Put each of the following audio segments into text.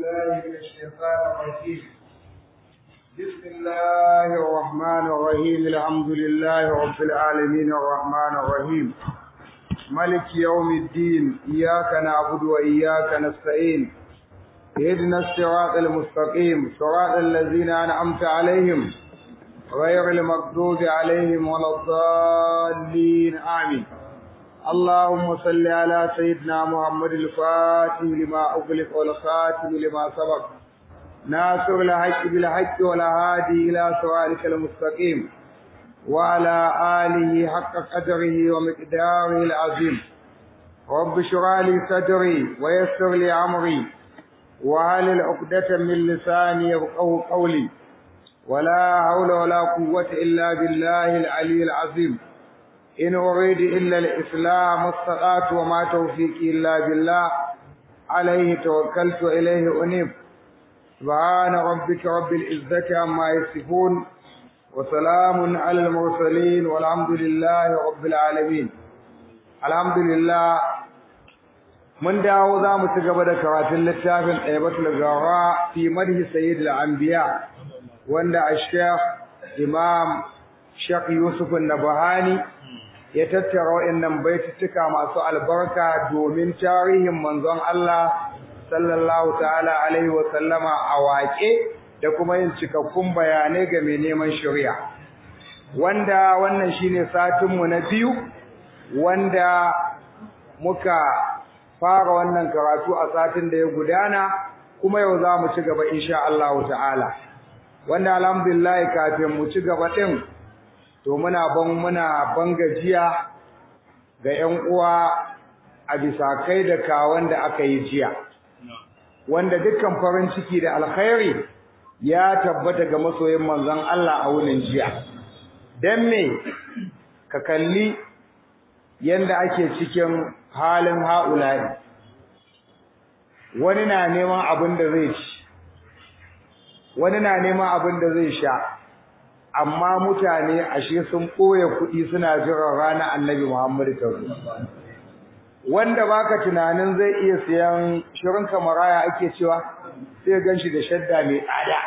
بالله من الشيطان الرجيم بسم الله الرحمن الرحيم الحمد لله رب العالمين الرحمن الرحيم ملك يوم الدين إياك نعبد وإياك نستعين اهدنا الصراط المستقيم صراط الذين أنعمت عليهم غير المغضوب عليهم ولا الضالين آمين اللهم صل على سيدنا محمد الفاتح لما أغلق والخاتم لما سبق ناصر الحق بالحق والهادي إلى صراطك المستقيم وعلى آله حق قدره ومقداره العظيم رب اشرح لي صدري ويسر لي أمري وهل عقدة من لساني يفقهوا قولي ولا حول ولا قوة إلا بالله العلي العظيم إن أريد إلا الإسلام استطعت وما توفيقي إلا بالله عليه توكلت إليه أنيب سبحان ربك رب العزة عما يصفون وسلام على المرسلين والحمد لله رب العالمين الحمد لله mun dawo za mu ci gaba da karatun littafin ɗaibatul gawa fi madhi sayyid al-anbiya wanda ash-shaykh imam shaykh yusuf an-nabahani ya tattara wa'annan baituttuka masu albarka domin tarihin manzon Allah sallallahu ta'ala alaihi wa sallama a waƙe da kuma yin cikakkun bayanai ga mai neman shari'a wanda wannan shine satin mu na biyu wanda muka fara wannan karatu a satin da ya gudana kuma yau za mu ci gaba insha Allah ta'ala wanda alhamdulillah kafin mu ci gaba din to muna ban muna ban gajiya ga ƴan uwa a bisa kai da kawan da aka yi jiya wanda dukkan farin ciki da alkhairi ya tabbata ga masoyin manzon Allah a wurin jiya dan me ka kalli yanda ake cikin halin haulayi wani na neman abin da zai ci wani na neman abin da zai sha amma mutane ashe sun ɓoye kuɗi suna jiran ranar annabi Muhammadu ta wanda baka tunanin zai iya siyan shirin kamaraya ake cewa sai gan shi da shadda mai tsada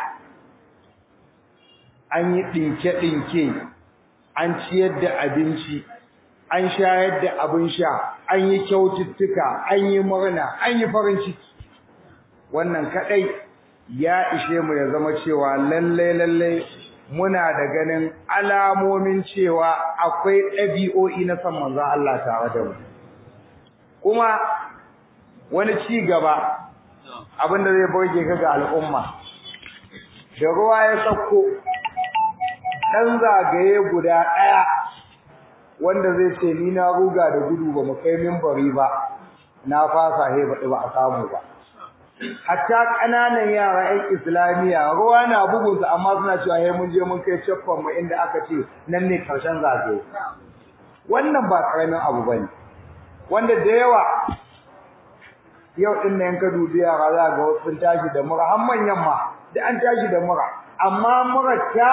an yi ɗinke-ɗinke an ciyar da abinci an shayar da abin sha an yi kyaututtuka an yi murna an yi farin ciki wannan kadai ya ishe mu ya zama cewa lalle lalle muna da ganin alamomin cewa akwai ɗabi'o'i na san manzon Allah tare da mu kuma wani ci gaba abinda zai burge ka ga al'umma da ruwa ya sauko dan zagaye guda ɗaya wanda zai ce ni na ruga da gudu ba mu kai minbari ba na fasa he ba a samu ba hatta kananan yara ƴan islamiya ruwa na bugun su amma suna cewa he mun je mun kai chaffan mu inda aka ce nan ne karshen zagaye wannan ba karamin abu bane wanda da yawa yau din nan ka dubi yara za ga wasu sun tashi da mura har manyan ma da an tashi da mura amma mura ta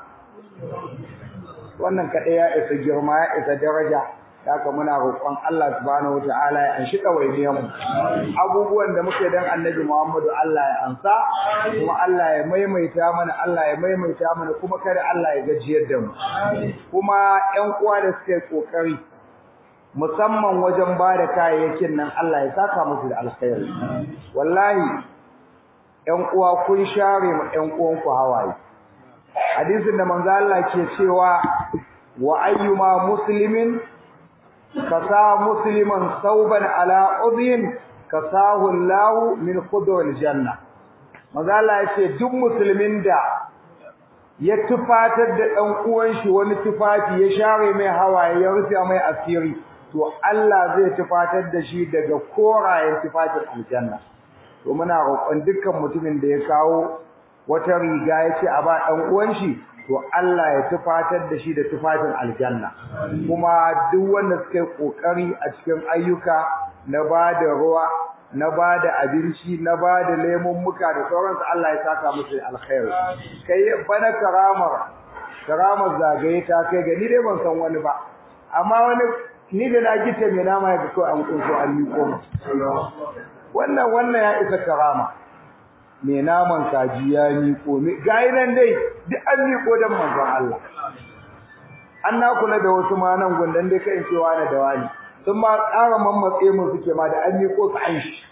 wannan kaɗai ya isa girma ya isa daraja haka muna roƙon Allah subhanahu wataala ya anshi ɗawainiyar mu abubuwan da muke dan annabi Muhammadu Allah ya ansa kuma Allah ya maimaita mana Allah ya maimaita mana kuma kada Allah ya gajiyar da mu kuma ƴan uwa da suke kokari musamman wajen ba da kayayyakin nan Allah ya saka musu da alkhairi wallahi ƴan uwa kun share mu ƴan uwanku hawaye hadisin da manzo Allah ke cewa wa ayyuma muslimin kasa musliman sauban ala udhin kasahu Allah min khudul janna manzo Allah yace duk musulmin da ya tufatar da dan uwan shi wani tufafi ya share mai hawaye ya rufe mai asiri to Allah zai tufatar da shi daga korayen tufafin aljanna to muna roƙon dukkan mutumin da ya kawo wata riga yace a ba dan uwan shi to Allah ya tufatar da shi da tufafin aljanna kuma duk wanda suka yi kokari a cikin ayyuka na bada ruwa na bada abinci na bada lemon muka da sauransu Allah ya saka musu alkhairi kai bana karamar karamar zagaye ta kai ga ni dai ban san wani ba amma wani ni da na gita mai nama ya ko an kunso an miko wannan wannan ya isa karama mai naman kaji ya miƙo gayi nan dai duk an miƙo don manzon Allah an na kula da wasu ma nan gundan dai kai cewa da dawani sun ma ƙara mammatse mu suke ma da an miƙo su an shi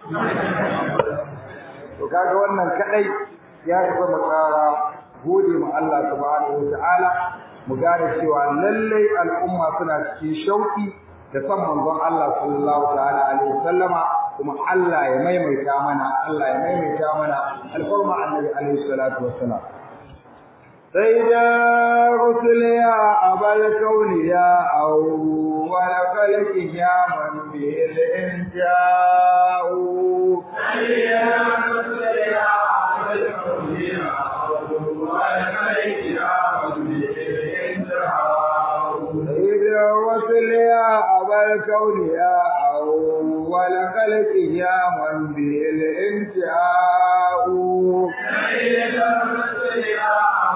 to kaga wannan kadai ya isa mu tsara gode ma Allah subhanahu wataala mu gane cewa lallai al'umma suna cikin shauki da san manzon Allah sallallahu ta'ala alaihi wasallama kuma Allah ya maimaita mana Allah ya maimaita mana alfarma annabi alaihi salatu wassalam سيدا رسل يا أبا الكون يا أول خلق يا من به الإنجاء سيدا رسل يا أبا الكون يا أول خلق يا من به الإنجاء سيدا رسل يا أبا الكون يا أول خلق يا من به الإنجاء سيدا رسل يا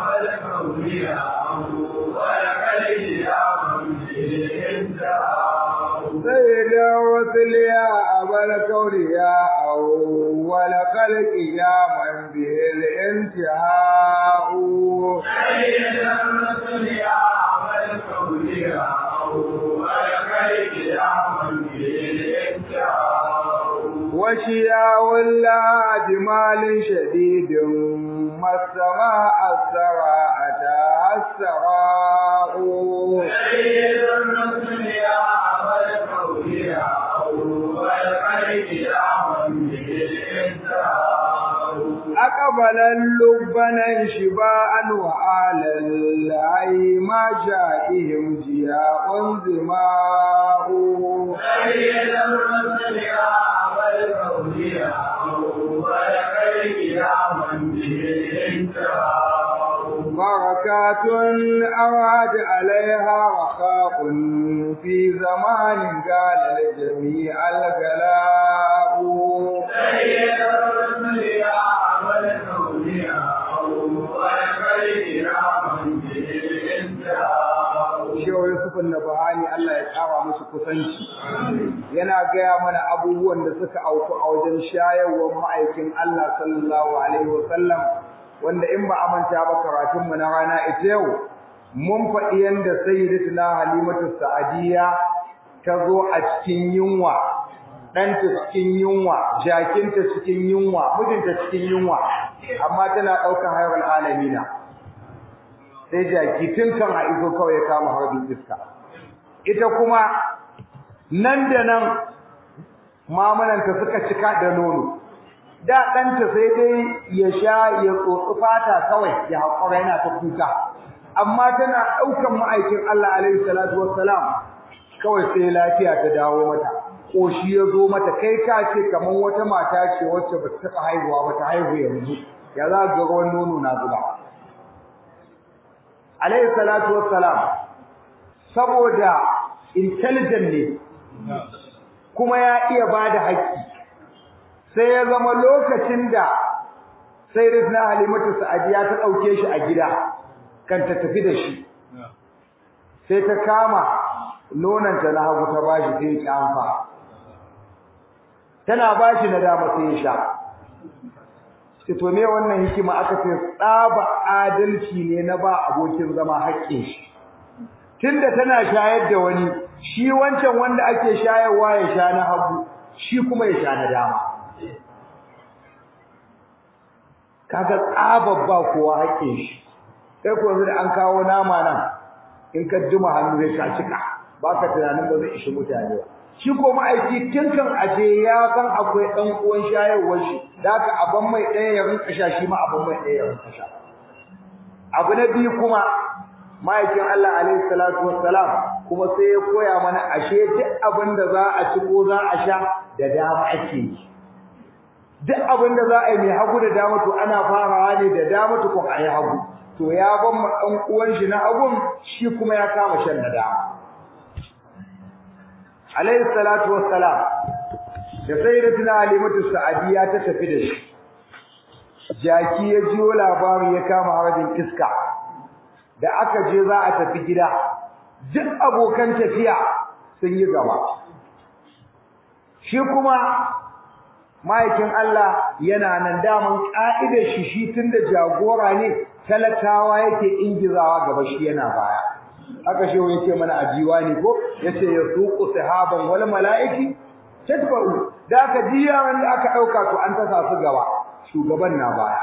سيد الرسل يا أبا الكون يا أول خلق يا من به الانتهاء سيد الرسل يا أبا الكون يا أول خلق يا من به الانتهاء وشياء الله جمال شديد ما السماء السراء أتاها السراء سيد الرسل يا أبا الكون يا أول خلق يا من به الانتهاء أقبل اللبن شباء وآل العي ما جائهم جياء زماء سيد الرسل يا أبا الكون يا أول خلق يا من به الانتهاء بركات أراد عليها رخاء في زمان قال الجميع الغلاء سيد الرسل يا أبا الكون يا أول خلق يا من به الانتهاء Shehu Yusuf Nabahani Allah ya kara musu kusanci yana gaya mana abubuwan da suka auku a wajen shayarwar ma'aikin Allah sallallahu alaihi wasallam wanda in ba a manta ba karatun mu na rana ita yau mun faɗi yanda sayyidatuna Halimatu Sa'adiyya ta zo a cikin yunwa ɗanta cikin yunwa jakinta cikin yunwa mijinta cikin yunwa amma tana ɗaukar hayar alamina sai jaki tun kan a iso kawai ya kama harbin iska ita kuma nan da nan mamananta suka cika da nono da ɗanta sai dai ya sha ya tsotsi fata kawai ya haƙura yana ta kuka amma tana ɗaukan ma'aikin Allah alaihi salatu wassalam kawai sai lafiya ta dawo mata ƙoshi ya zo mata kai ka ce kamar wata mata ce wacce ba ta taɓa haihuwa ba ta haihu yanzu ya za ga ruwan nono na zuba alaihi salatu wassalam saboda intelligent ne kuma ya iya bada haƙƙi sai ya zama lokacin da sai rizna halimatu sa'adiya ta ɗauke shi a gida kan ta tafi da shi sai ta kama nonanta na hagu ta bashi sai ya kyamfa tana bashi na dama sai ya sha sai to me wannan hikima aka ce tsaba adalci ne na ba abokin zama haƙƙin shi tunda tana shayar da wani shi wancan wanda ake shayarwa ya sha na hagu shi kuma ya sha na dama kaga tsabar ba kowa haƙƙin shi sai ko yanzu da an kawo nama nan in ka jima hannu zai ka cika baka tunanin ba zai ishi mutane ba shi ko ma'aiki tun kan aje ya san akwai ɗan uwan shayarwar shi da haka abin mai ɗaya ya rinka sha shi ma abin mai ɗaya ya rinka sha abu na biyu kuma ma'aikin Allah alaihi salatu wassalam kuma sai ya koya mana ashe duk abin da za a ci ko za a sha da dama ake yi duk abin da za a yi mai hagu da dama to ana farawa ne da dama to kuma a yi hagu to ya ban ma ɗan uwan shi na hagun shi kuma ya kama shan da dama alaihi salatu wassalam da sayyidatuna halimatu sa'adiya ta tafi da shi jaki ya jiyo labari ya kama harajin iska da aka je za a tafi gida duk abokan tafiya sun yi gaba shi kuma ma'aikin Allah yana nan daman ka'idar shi shi tunda jagora ne talakawa yake ingizawa gaba shi yana baya haka shehu yace mana a diwani ko yace yasuqu sahaban wal malaiki tatba'u da aka jiya wanda aka dauka to an tasa su gaba shugaban na baya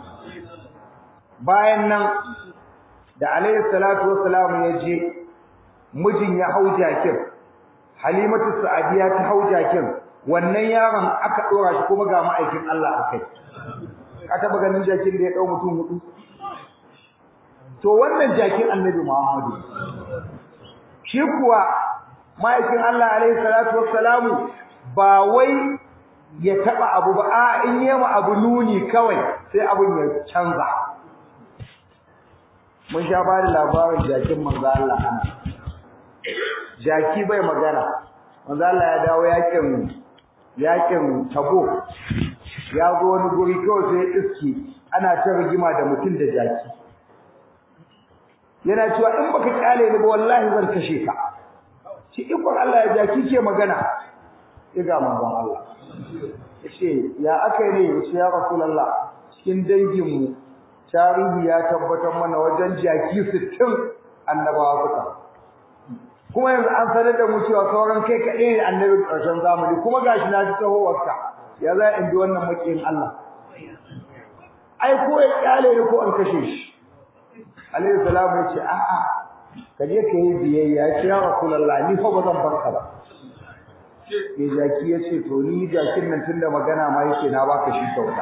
bayan nan da alayhi salatu wassalam ya je mijin ya hau jakin halimatu sa'adiya ta hau jakin wannan yaron aka dora shi kuma ga ma'aikin Allah akai ka taba ganin jakin da ya dau mutum hudu to wannan jakin annabi Muhammadu shi kuwa ma'aikin Allah alaihi salatu wassalamu ba wai ya taba abu ba a in yema abu nuni kawai sai abun ya canza mun sha ba da labarin jakin manzo Allah ana jaki bai magana manzo Allah ya dawo yakin yakin tabo ya zo wani guri kawai sai iski ana ta rigima da mutum da jaki yana cewa in baka kyale ni ba wallahi zan kashe ka shi ikon Allah ya jaki ke magana iga manzon Allah yace ya akai ne yace ya rasulullah cikin dangin mu tarihi ya tabbatar mana wajen jaki 60 annabawa suka kuma yanzu an sanar da mu cewa sauran kai kaɗai ne annabin ƙarshen zamani kuma gashi na ji tahowarka ya za in bi wannan makiyin Allah ai ko ya kyale ni ko an kashe shi alaihi salamu yace a'a ka je ka yi biyayya ya ce ya rasulullah ni fa ba zan barka ba ya jaki ya ce to ni jakin nan tunda magana ma yake na baka shi kyauta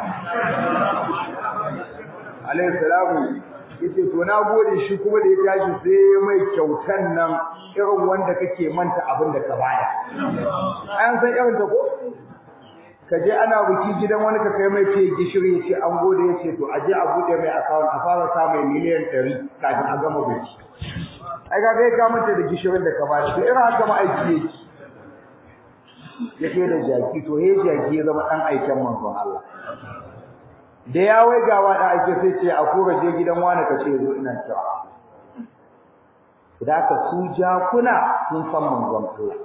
alaihi salamu yace to na gode shi kuma da ya tashi sai mai kyautan nan irin wanda kake manta abin da ka bada an san irin ta ko ka je ana buki gidan wani ka kai mai fiye gishiri ya ce an gode ya ce to a je a buɗe mai akawun a fara sa mai miliyan ɗari kafin a gama buki ai ga kai ka manta da gishirin da ka bada to irin haka ma aiki yake ya da jaki to he jaki ya zama ɗan aiken manzon Allah da ya wai gawa da ake sai ce a kura je gidan wani ka ce zo ina kira da ka su jakuna sun san manzon Allah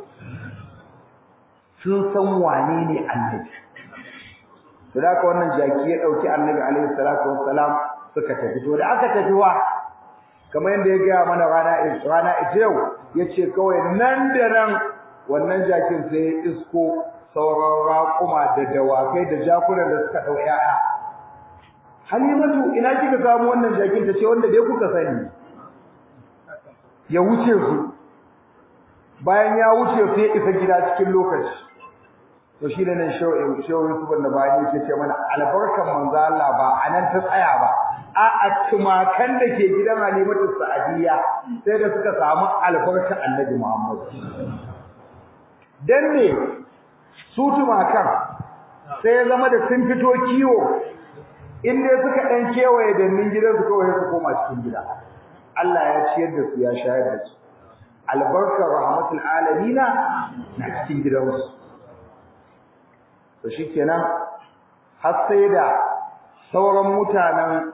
sun san wane ne annabi to da wannan jaki ya dauki annabi alaihi salatu wassalam suka tafi to da aka tafi wa kamar yadda ya gaya mana rana rana ita yau yace kawai nan da nan wannan jakin sai ya isko sauran raƙuma da dawakai da jakunan da suka dau yaya Halimatu ina kika samu wannan jakin tace wanda dai kuka sani ya wuce su bayan ya wuce sai ya isa gida cikin lokaci to shi ne nan shawin shawin su banda bayani yake ce mana albarkan manzo Allah ba anan ta tsaya ba a a tumakan da ke gidan Halimatu Sa'diya sai da suka samu albarkan Annabi Muhammad dan ne su tumakan sai ya zama da sun fito kiwo in dai suka dan kewaye dannin gidan su kawai su koma cikin gida Allah ya ciyar da su ya shayar da su albarkar rahmatul alamina na cikin gidansu to shikenan har sai da sauran mutanen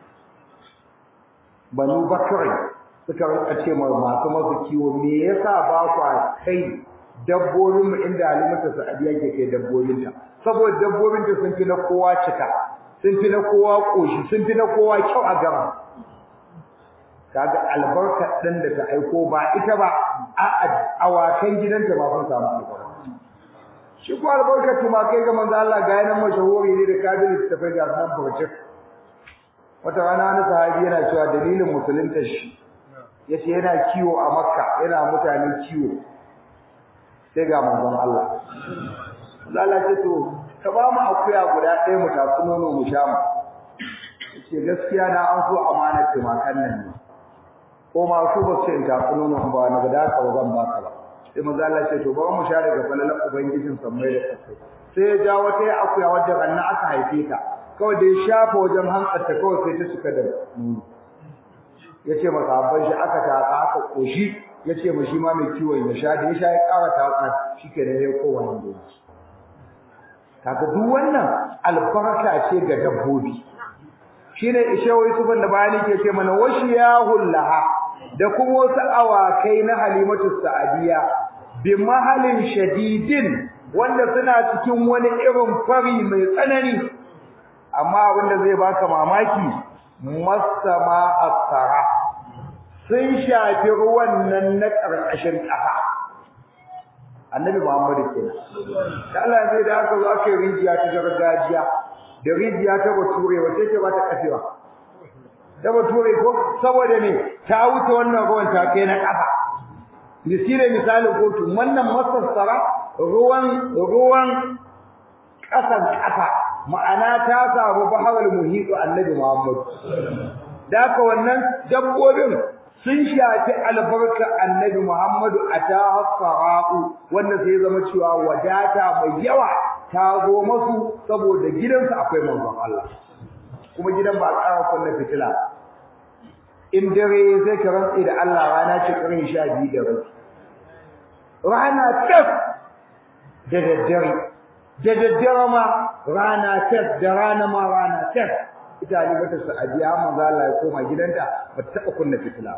Banu Bakr suka rika ce ma masu masu kiwo me yasa ba ku kai dabbobin mu inda Halimatu Sa'adiya ke kai dabbobin ta saboda dabbobin ta sun fi na kowa cika sun fi na kowa koshi sun fi na kowa kyau a gaba kaga albarka din da ta aiko ba ita ba a awakan gidanta ba sun samu albarka shi ko albarka tuma kai ga manzo Allah ga yanan mashahuri ne da kabilin ta fai ga nan burjik wata rana wani sahabi yana cewa dalilin musulunta shi yace yana kiwo a makka yana mutane kiwo sai ga manzon Allah Allah ce to ka ba mu akuya guda ɗaya mu tafi nono mu sha mu yace gaskiya na an so amanar tumakan nan ne ko ma su ba su in tafi nono ba na da ka zan baka ba sai manzo Allah ce to ba mu sha daga falalan ubangijin sammai da kasai sai ya ja wata ya akuya wadda ranna aka haife ta kawai da ya shafa wajen hantsarta kawai sai ta cika da nono yace masa abban shi aka taka aka koshi yace ma shi ma mai kiwon ya sha da ya sha ya ƙara taka shikenan ya kowa ne kaga duk wannan albarka ce ga dabbobi shine ishawu yusufan da bayani ke ce mana washiyahul laha da kuma wasu awakai na halimatu sa'adiya bi mahalin shadidin wanda suna cikin wani irin fari mai tsanani amma abinda zai baka mamaki masama asara sun shafi ruwan nan na ƙarƙashin ƙasa annabi Muhammad kenan da Allah zai da aka zo aka yi rijiya ta gargajiya da rijiya ta bature wace ce ba ta kafewa ta bature ko saboda ne ta wuce wannan ruwan ta kai na ƙasa misali misalin kotu wannan masassara ruwan ruwan ƙasan ƙasa ma'ana ta samu bahawal muhitu annabi Muhammad da haka wannan dabbobin sun shafi albarka annabi Muhammadu a ta hasara'u wanda sai zama cewa wadata mai yawa ta zo masu saboda gidansu akwai manzon Allah kuma gidan ba a ƙara kunna fitila in dare sai ka rantse da Allah rana ce ƙarin sha biyu da rabi rana tas da daddare da daddare ma rana tas da rana ma rana tas ita halimatu sa'adiya manzo Allah ya koma gidanta ba ta taba kunna fitila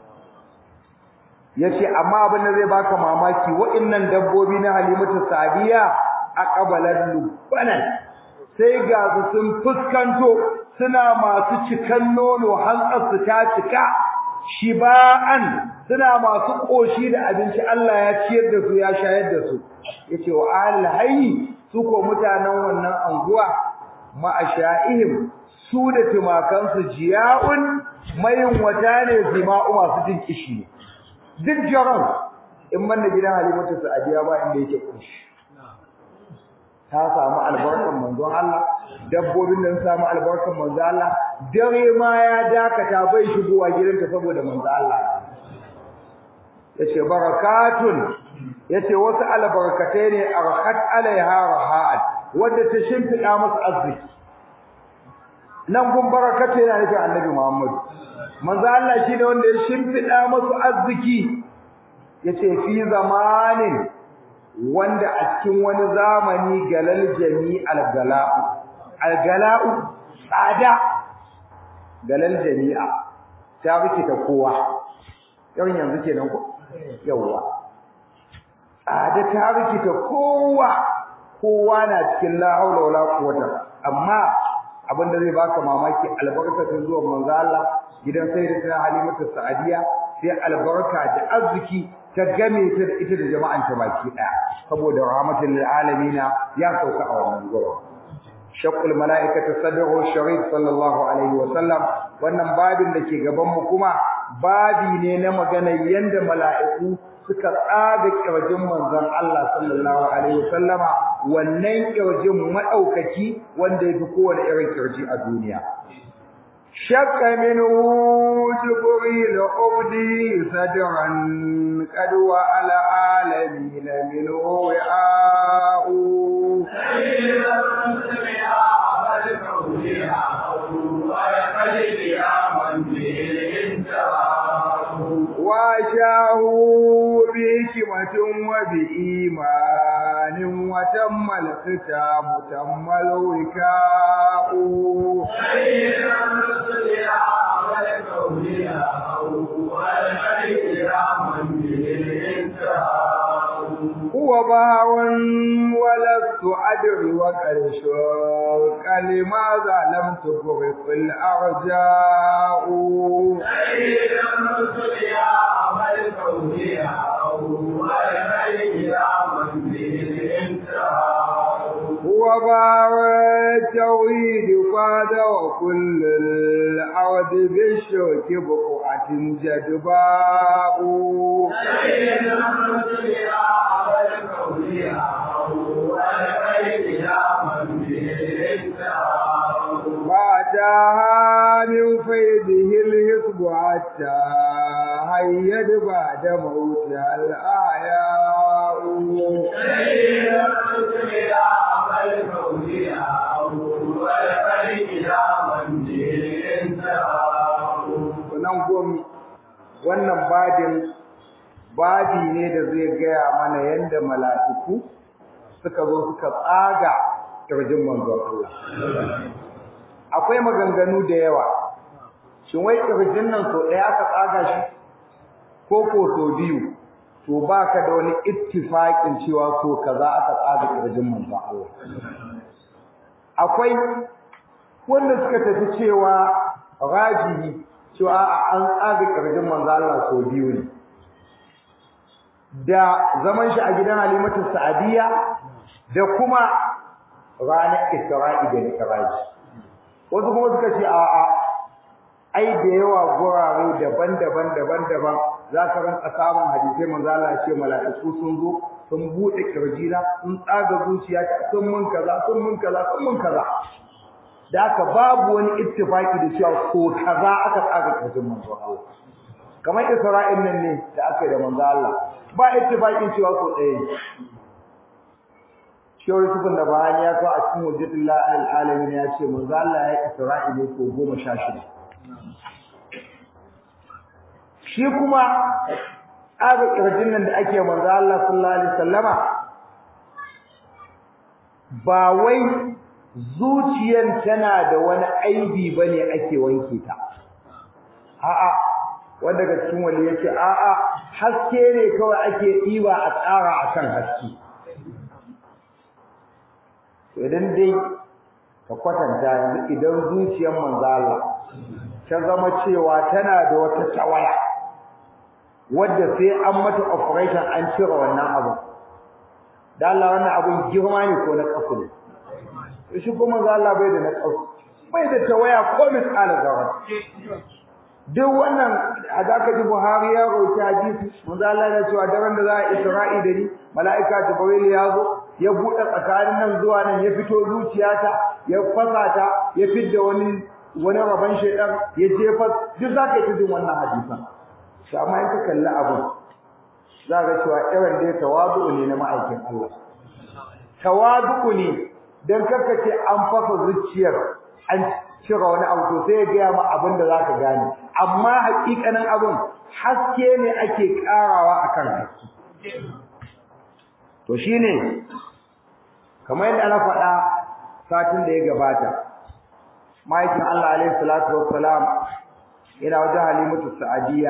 yace amma abin da zai baka mamaki wa'annan dabbobi na halimatu sa'adiya aqbalan lubanan sai ga su sun fuskanto suna masu cikan nono hantsar su ta cika shiba'an suna masu koshi da abinci Allah ya ciyar da su ya shayar da su yace wa ahlul hayy su ko mutanen wannan anguwa ma'asha'ihim su da tumakansu jiya'un mayin wata ne zima'u masu jin kishi duk jaran in banda gidan halimatu sa'adiya ba inda yake kushi ta samu albarkan manzon Allah dabbobin nan samu albarkan manzon Allah dare ma ya dakata bai shigowa gidanta saboda manzon Allah yace barakatun yace wasu albarkatai ne arhat alaiha rahat wanda ta shimfida masa arziki nan gun barakata yana nufin annabi Muhammad manzo Allah shi ne wanda ya shimfida masa arziki yace fi zamanin wanda a cikin wani zamani galal jami algala'u algala'u tsada galal jami'a ta rike ta kowa yau yanzu kenan ko yawa tsada ta rike ta kowa kowa na cikin la haula wala quwwata amma abin da zai baka mamaki albarkatun zuwa manzo Allah gidan sayyidatina Halimatu Sa'adiya sai albarka da arziki ta game ta da ita da jama'an ta baki daya saboda rahmatul lil alamin ya sauka a wannan gurin shaqul malaikatu sadru sharif sallallahu alaihi wa sallam wannan babin da ke gaban mu kuma babi ne na magana yanda mala'iku suka tsaga kirjin manzon Allah sallallahu alaihi wa sallama wannan kirjin madaukaki wanda yafi kowane irin kirji a duniya شك منه جبريل عبدي صدرا قد وعلى عالمين منه وعاء وشاه بحكمة وبإيمان وتم الختام تم الوكاء هو باع ولست أدري وقد شوق لماذا لم تفرق الأرجاء هو باع التوحيد قاد وكل الأرض بالشوك بقعة جدباء فأتاها من فيده الحسب حتى هيد بعد موتها الآياء nan gomi wannan badin badi ne da zai gaya mana yadda mala'iku suka zo suka tsaga kirjin manzon Allah akwai maganganu da yawa shin wai kirjin nan so ɗaya aka tsaga shi ko ko so biyu to baka da wani ittifaqin cewa ko kaza aka tsaga kirjin manzon Allah akwai wanda suka tafi cewa rajihi cewa an tsaga kirjin manzon Allah so biyu ne da zaman shi a gidan Halimatu Sa'diya da kuma ranar Isra'i da Mi'raj wasu kuma suka ce a'a ai da yawa gurare daban-daban daban-daban za ka ranka samun hadisai manzo Allah ya ce mala'iku sun zo sun bude kirjina sun tsaga zuciya sun mun kaza sun mun kaza sun mun kaza da aka babu wani ittifaki da cewa ko kaza aka tsaga kirjin manzo Allah kamar Isra'il nan ne da aka yi da manzo Allah ba ittifakin cewa ko ɗaya Shehu Yusufun da Bahani ya kawo a cikin hujjatullah al-alamin ya ce manzo Allah ya Isra'ila ko goma sha shida shi kuma aga kirjin nan da ake manzo Allah sallallahu alaihi wasallama ba wai zuciyan tana da wani aibi bane ake wanke ta a'a wanda daga cikin wali yace a'a haske ne kawai ake diba a tsara akan haske to idan dai ka kwatanta yanzu idan zuciyar manzo Allah ta zama cewa tana da wata tawaya wadda sai an mata operation an cire wannan abu da Allah wannan abun girma ne ko na kafu ne shi kuma manzo Allah bai da na kafu bai da tawaya ko misali zawar duk wannan a zaka ji Buhari ya roki hadisi manzo Allah ya cewa daren da za a Isra'i da ni mala'ika Jibril ya zo ya buɗe tsakanin nan zuwa nan ya fito zuciyata ya fasa ta ya fidda wani wani rabon shaidan ya jefa duk za ka yi jin wannan hadisan shi amma in ka kalli abin za ka cewa irin dai tawadu ne na ma'aikin Allah tawadu ne dan karka ce an fasa zuciyar an cire wani abu to sai ya gaya ma abin da za ka gane amma hakikanin abin haske ne ake karawa akan haske to shine kamar yadda na faɗa satin da ya gabata ma'aikin Allah alaihi salatu wassalam ina wajen halimatu sa'adiyya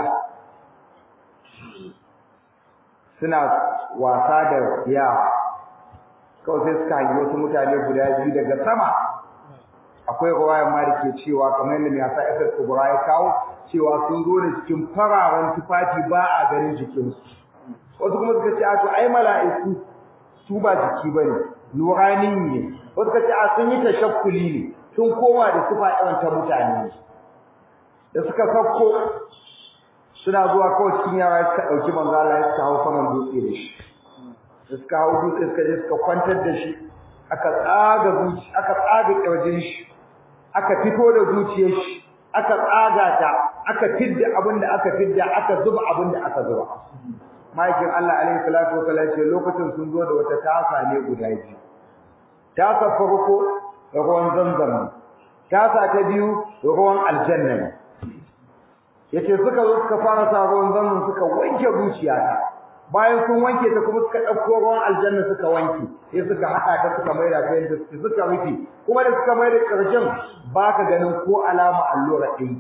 suna wasa da yara kawai sai suka hangi wasu mutane guda biyu daga sama akwai ruwayar ma da ke cewa kamar yadda mai hasa isar kubura ya kawo cewa sun zo da cikin fararen tufafi ba a ganin jikinsu wasu kuma suka ce a to ai mala'iku su ba jiki bane nurani ne wasu suka ce a sun yi tashakkuli ne sun koma da sifa irin ta mutane da suka sauko suna zuwa kawai cikin yara suka ɗauki manzo Allah suka hau saman dutse da shi da suka hau dutse suka je suka kwantar da shi aka tsaga zuci aka tsaga kirjin shi aka fito da zuciyar shi aka tsaga ta aka fidda abin da aka fidda aka zuba abin da aka zuba ma'aikin Allah alaihi salatu wa sallam ce lokacin sun zo da wata tasa ne guda biyu tasa farko ruwan zamzam tasa ta biyu ruwan aljanna ne yace suka zo suka fara sa ruwan zamzam suka wanke zuciyata bayan sun wanke ta kuma suka dauko ruwan aljanna suka wanke sai suka hada ta suka maida ta yanda suka rufe kuma da suka maida karshen baka ganin ko alama allura ɗin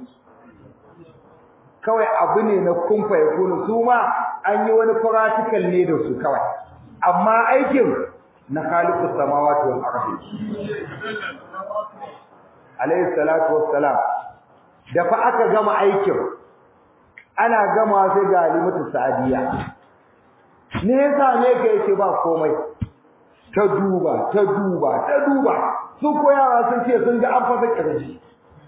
kawai abu ne na kumfa ya kunu su ma an yi wani practical ne da su kawai amma aikin na khaliqus samawati wal ardi alayhi salatu wassalam da fa aka gama aikin ana gama sai ga alimatu sa'diya ne yasa ne ka yake ba komai ta duba ta duba ta duba su ko yara sun ce sun ga an fasa kirji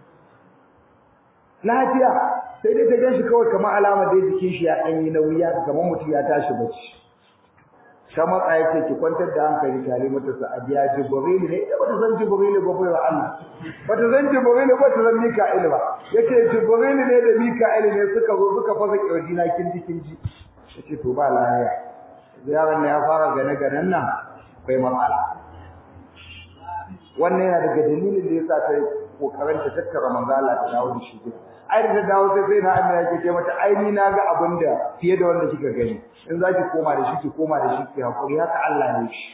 lafiya sai dai ta gan shi kawai kamar alama da jikin shi ya dan yi nauyi ya kamar mutum ya tashi bacci ta matsa ya ce ki kwantar da hankali ki halimatu sa'adiya jibril ne ita bata san jibril ba bai wa Allah bata san jibril ba ta san mika'il ba yace jibril ne da mika'il ne suka zo suka fasa kirji na kinji kinji yace to ba lafiya yaron ne ya fara gane ganen nan akwai matsala wannan yana daga dalilin da yasa ta kokarin ta tattara manzo Allah ta dawo da shi gida ai da dawo sai sai na amina ke ce mata ai ni na ga abin da fiye da wanda kika gani in za ki koma da shi ki koma da shi ki hakuri haka Allah ne shi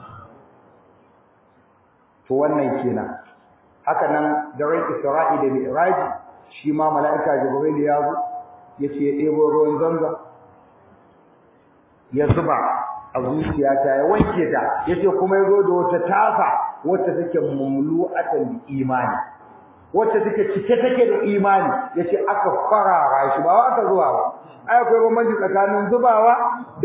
to wannan kenan haka nan daren Isra'i da Mi'raj shi ma mala'ika Jibril ya zo yace ya ɗebo ruwan zanza ya zuba a zuciyata ya wanke ta yace kuma yazo da wata tafa wacce take mumlu'atan imani wacce take cike take da imani yace aka farara shi ba aka zuwa ba ai akwai bambanci tsakanin zubawa da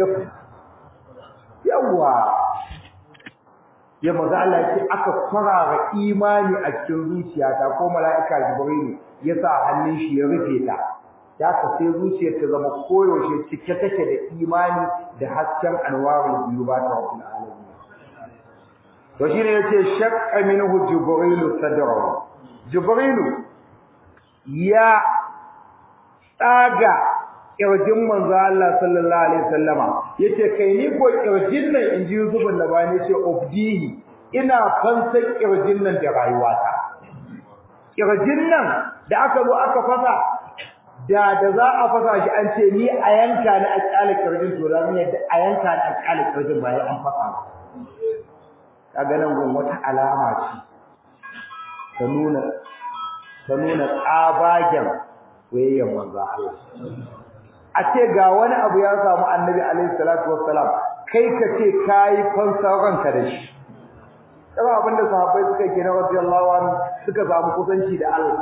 yawa ya maza Allah yace aka farara imani a cikin zuciyata ko mala'ika jibrilu ya sa hannun shi ya rufe ta ya ka sai zuciyar ta zama koyaushe cike take da imani da hasken anwarul biyubat rabbil alamin to shine yace shaqqa minhu jibrilu sadrahu jibrilu ya tsaga kirjin manzo Allah sallallahu alaihi wasallama yace kai ni ko kirjin nan inji Yusufun da bani yace ubdihi ina fansan kirjin nan da rayuwata kirjin nan da aka zo aka fasa da da za a fasa shi an ce ni a yanka ni a kyale kirjin to da ni a yanka ni a kyale kirjin ba an fasa kaga nan gun wata alama ce ta nuna ta nuna tsabagen wayyan manzo Allah a ce ga wani abu ya samu annabi alaihi salatu wassalam kai ka ce kai fansar ranka da shi kuma abinda sahabbai suka yi na radiyallahu anhu suka samu kusanci da Allah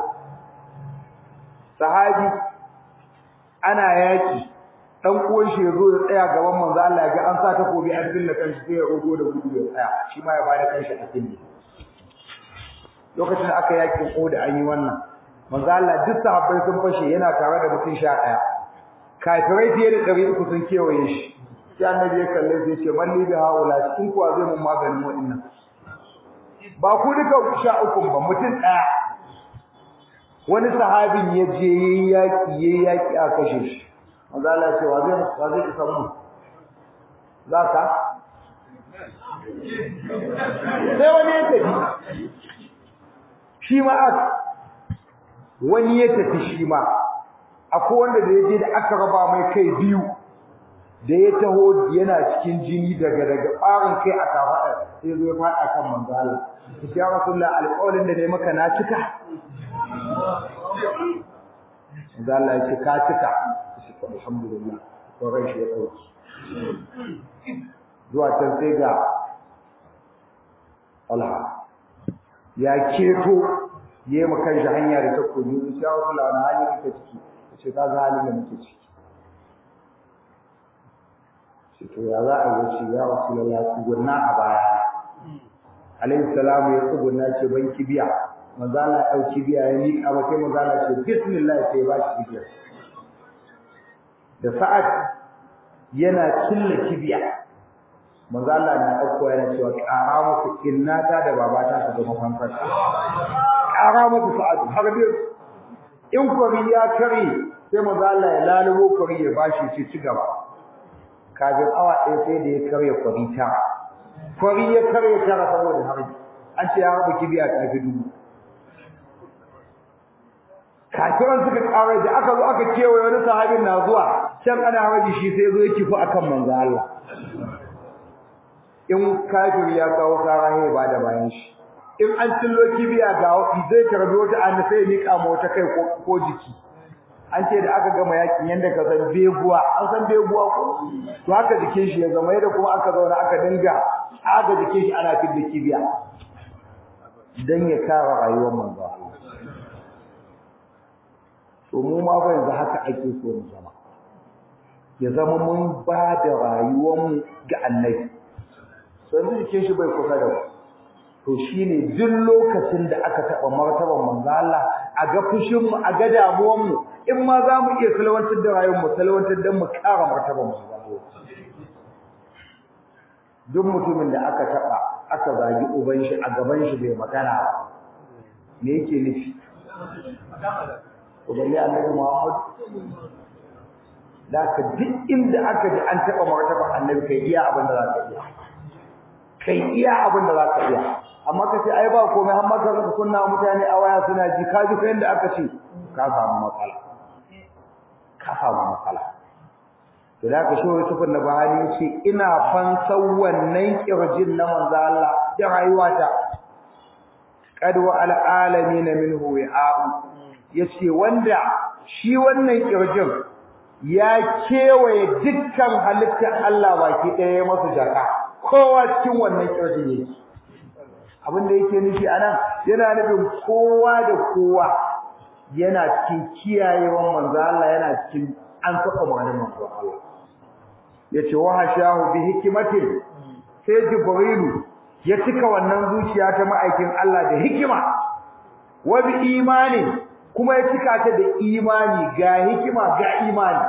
sahabi ana yaki dan uwan shi yazo ya tsaya gaban manzo Allah ya ga an sa takobi an dinna kanshi sai ya rogo da gudu ya tsaya shi ma ya bada kanshi a cikin lokacin da aka yakin Uhud an yi wannan manzo Allah duk sahabbai sun fashe yana tare da mutum 11 kafirai fiye da 300 sun kewaye shi sai annabi ya kalle sai ya ce malli da haula cikin kuwa zai mun maganin wa'annan ba ku duka sha uku ba mutum ɗaya wani sahabin ya je yayi yaki yayi yaki a kashe shi manzo Allah ya ce wa zai wa zai isa mu zaka sai wani ya tafi shi ma aka wani ya tafi shi ma akwai wanda da yaje da aka raba mai kai biyu da ya taho yana cikin jini daga daga ɓarin kai a kafaɗa sai zo ya faɗa kan manzo Allah ya rasulullah alƙawarin da ne maka na cika manzo Allah ya ce ka cika shi to alhamdulillah to rai shi ya dauki zuwa can sai ga Allah ya keto yayi maka shi hanya da takobi insha Allah na hali kake ciki ce ka ga halin da muke ciki shi to ya za a yi shi ya rasulullah tsugunna a baya alayhi salamu ya tsugunna ce ban kibiya manzo Allah ya dauki biya ya miƙa ba sai manzo Allah ce bismillah sai ba shi kibiya da sa'ad yana killa kibiya manzo Allah na dauko yana cewa ƙara muku innata da babata su zama fankar ƙara muku sa'ad har biyu in kwari ya kare sai manzo Allah ya lalubo kwari ya bashi ci ci gaba kafin awa ɗaya sai da ya karya kwari ta kwari ya karya tara saboda harbi an ce ya harba kibiya ta fi dubu kafiran suka ƙara da aka zo aka kewaye wani sahabin na zuwa can ana harbi shi sai zo ya kifu akan manzo Allah in kafir ya kawo kara ya ba da bayan shi in an cillo kibiya ga wani zai karbi wata an sai ya mika ma wata kai ko jiki an ce da aka gama yakin yanda ka san beguwa an san beguwa ko to haka jikin shi ya zama yadda kuma aka zauna aka dinga aga jikin shi ana fidda kibiya dan ya kare rayuwar manzo Allah to mu ma fa yanzu haka ake so mu zama ya zama mun ba da rayuwar mu ga annabi so yanzu jikin shi bai kusa da mu to shine duk lokacin da aka taba martaban manzo Allah a ga fushin mu a ga damuwar mu in ma za mu iya salwantar da rayuwar mu salwantar dan mu kara martaban manzo Allah duk mutumin da aka taba aka zagi uban shi a gaban shi bai magana ba me yake nufi to balle annabi Muhammad da ka duk inda aka ji an taba martaban annabi kai iya abin da za ka iya kai iya abin da za ka iya amma ka ce ai ba komai har maka ka kunna mutane a waya suna ji ka ji yanda aka ce ka samu matsala ka samu matsala to da ka shoye tufin da bahani yace ina fansan wannan kirjin na manzo Allah da rayuwata qad wa al alamin minhu wa'u yace wanda shi wannan kirjin ya kewaye dukkan halittar Allah baki ɗaya masu jaka kowa cikin wannan kirjin yake abin da yake nufi anan yana nufin kowa da kowa yana cikin kiyayewan manzo Allah yana cikin an saka maganar manzo Allah yace wa hashahu bi hikmatin sai jibrilu ya cika wannan zuciya ta ma'aikin Allah da hikima wa bi imani kuma ya cika ta da imani ga hikima ga imani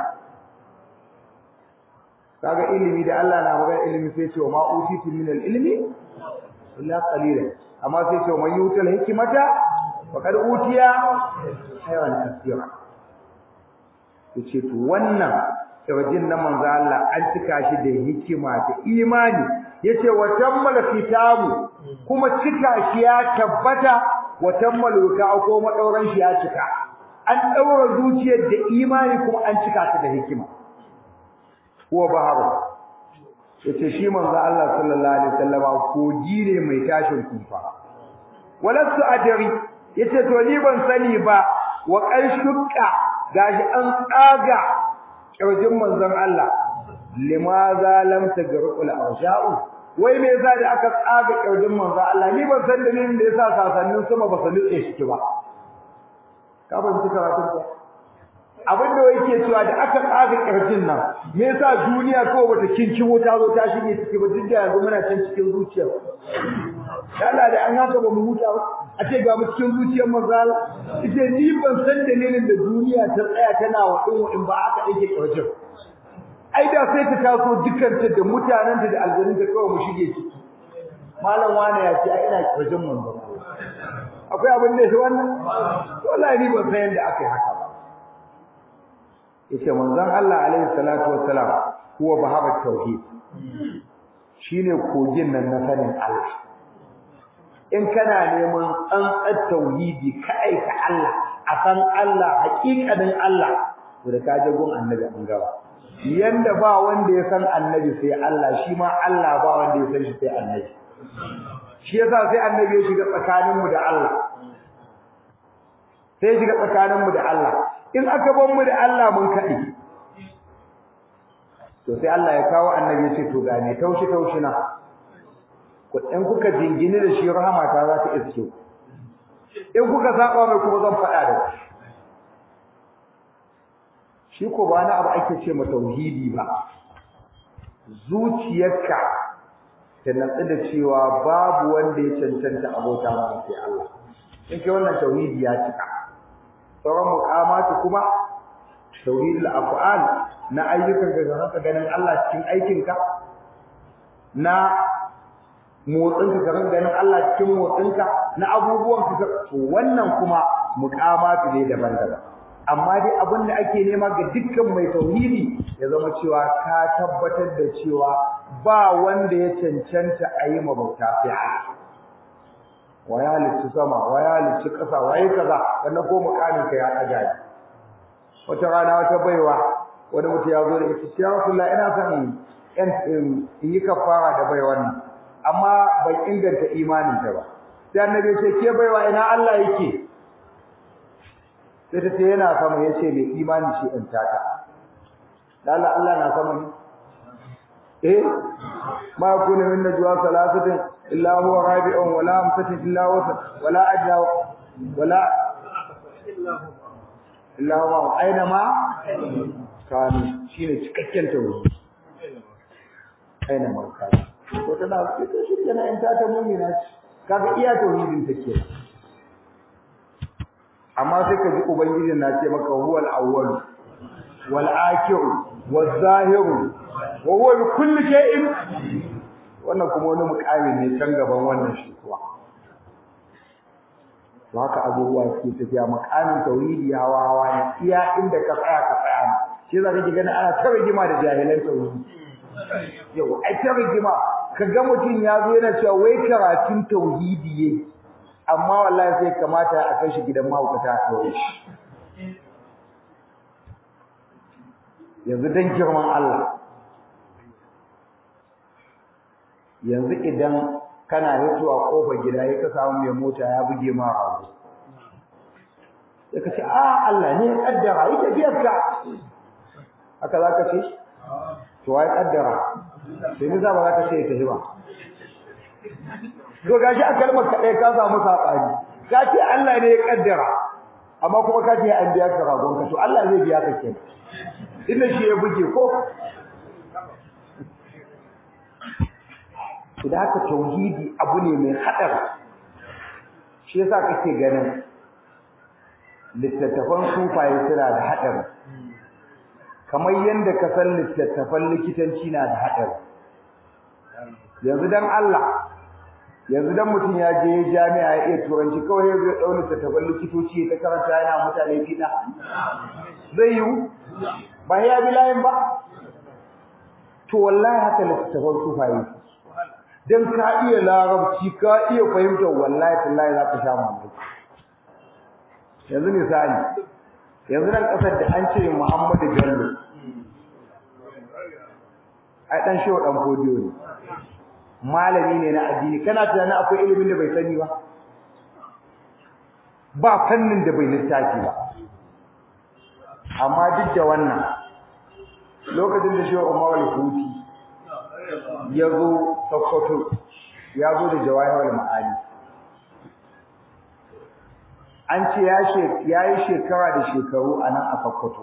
kaga ilimi da Allah na magana ilimi sai ce wa ma utitu min al-ilmi illa qalila amma sai ce man yutal hikmata faqad utiya hayran kaseera yace to wannan tawajin na manzo Allah an cika shi da hikima da imani yace wa tammal kitabu kuma cika shi ya tabbata wa tammal wuta ko madauran shi ya cika an daura zuciyar da imani kuma an cika ta da hikima huwa baharu yace shi manzo Allah sallallahu alaihi wasallam kogi ne mai tashin kufa walastu adri yace to ni ban sani ba wa qarshukka gashi an tsaga kirjin manzon Allah limaza lam tagrul arsha'u wai me yasa da aka tsaga kirjin manzon Allah ni ban san dalilin da yasa sasannin sama ba su nutse shi ba ka ban ci karatun ko abin da yake cewa da aka tsaga kirjin nan me yasa duniya ko bata kinki wuta zo ta shige ciki ba duk da yanzu muna can cikin zuciya Allah da an haka ba mu huta ba a ce ga mu cikin zuciyar manzo Allah ite ni ban san dalilin da duniya ta tsaya tana wa din in ba aka dake kirjin ai da sai ta taso dukanta da mutanenta da aljanun da kawai mu shige ciki malam wani ya ce ai ina kirjin manzo akwai abin da shi wannan wallahi ni ban san yadda aka yi haka ba yace manzon Allah alaihi salatu wassalam huwa bahaba tauhid shine kogin nan na sanin Allah in kana neman tsantsar tauhidi kai ka Allah a san Allah hakikanin Allah to da kaje gun annabi an gaba yanda ba wanda ya san annabi sai Allah shi ma Allah ba wanda ya san shi sai annabi shi yasa sai annabi ya shiga tsakaninmu da Allah sai ya shiga tsakaninmu da Allah in aka bar mu da Allah mun kadi to sai Allah ya kawo annabi ya ce to ga ne taushi taushi na ku in kuka jingini da shi rahama ta za ta iske in kuka saba mai kuma zan faɗa da ku shi ko ba na abu ake ce ma tauhidi ba zuciyarka ta natsu da cewa babu wanda ya cancanta abota ma sai Allah in kai wannan tauhidi ya cika sauran muqamatu kuma tauhidul af'al na ayyukan ka zaka ganin Allah cikin aikinka na motsinka ka ganin Allah cikin motsinka na abubuwan ka to wannan kuma muqamatu ne daban-daban amma dai abin da ake nema ga dukkan mai tauhidi ya zama cewa ka tabbatar da cewa ba wanda ya cancanta a yi mabauta sai Allah wa ya halicci sama wa ya halicci ƙasa wa yi kaza sannan ko mukamin ka ya ɗaga ni wata rana wata baiwa wani mutum ya zo da ita ya rasulullah ina son in in yi kafara da baiwan nan amma ban inganta imanin ta ba sai annabi ya ce ke baiwa ina Allah yake sai ta ce yana sama ya ce mai imani shi in tata lalla Allah na sama ne eh ma kuna min najwa salasatin illa huwa rabi'un wala amsatin illa huwa wala adna wala illa huwa aina ma kanu shine cikakken tauhid aina ma kanu ko tana ita shi kenan in tata mu'mina kaga iya tauhidin take amma sai ka ji ubangijin na ce maka huwal awwal wal akhir wal zahir wa huwa bi kulli shay'in wannan kuma wani mukami ne can gaban wannan shi kuwa to haka abubuwa suke tafiya mukamin tauhidi hawa hawa ne iya inda ka tsaya ka tsaya ne shi zaka ji gani ana ta rigima da jahilan tauhidi yau ai ta rigima ka ga mutum ya zo yana cewa wai karatun tauhidi yake amma wallahi sai kamata a kai shi gidan mahaukata a ɗaure shi yanzu dan girman Allah yanzu idan kana hitowa kofar gida ya ka samu mai mota ya buge ma rago sai ka ce a Allah ne ya kaddara yi tafiyar ka haka za ka ce to wai kaddara sai ni za ba za ka ce ya tafi ba to gashi a kalmar kaɗai ka samu saɓani ka ce Allah ne ya kaddara amma kuma ka ce an biya ka ragon ka to Allah zai biya ka kenan inda shi ya buge ko da haka tauhidi abu ne mai haɗari shi yasa kake ganin littattafan sufaye suna da haɗari kamar yadda ka san littattafan likitanci na da haɗari yanzu dan Allah yanzu dan mutum ya je jami'a ya iya turanci kawai ya zai ɗau littattafan likitoci ta karanta yana mutane fiɗa zai yiwu ba ya bi layin ba to wallahi haka littattafan sufaye dan ka iya larabci ka iya fahimtar wallahi tallahi za ka sha mamaki yanzu misali yanzu nan kasar da an ce Muhammadu Bello ai dan shehu dan fodiyo ne malami ne na addini kana tunanin akwai ilimin da bai sani ba ba fannin da bai littafi ba amma duk da wannan lokacin da shehu Umar al-Huti ya zo Sokoto ya zo da jawahirul ma'ani an ce ya yi shekara da shekaru a nan a Sokoto